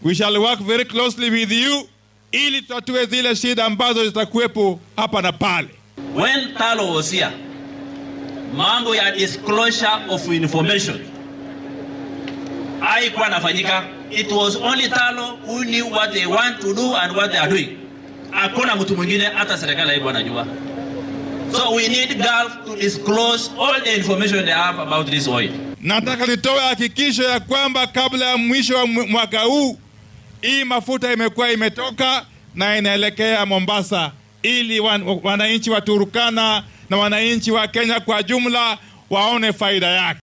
We shall work very closely with you ili tutatue zile shida ambazo zitakuwepo hapa na pale. When Talo was here, mambo ya disclosure of information haikuwa nafanyika. It was only Talo who knew what they want to do and what they are doing. Hakuna mtu mwingine hata serikali haikuwa anajua. So we need Gulf to disclose all the information they have about this oil. Nataka nitoe hakikisho ya kwamba kabla ya mwisho wa mwaka huu hii mafuta imekuwa imetoka na inaelekea Mombasa, ili wan, wananchi wa Turkana na wananchi wa Kenya kwa jumla waone faida yake.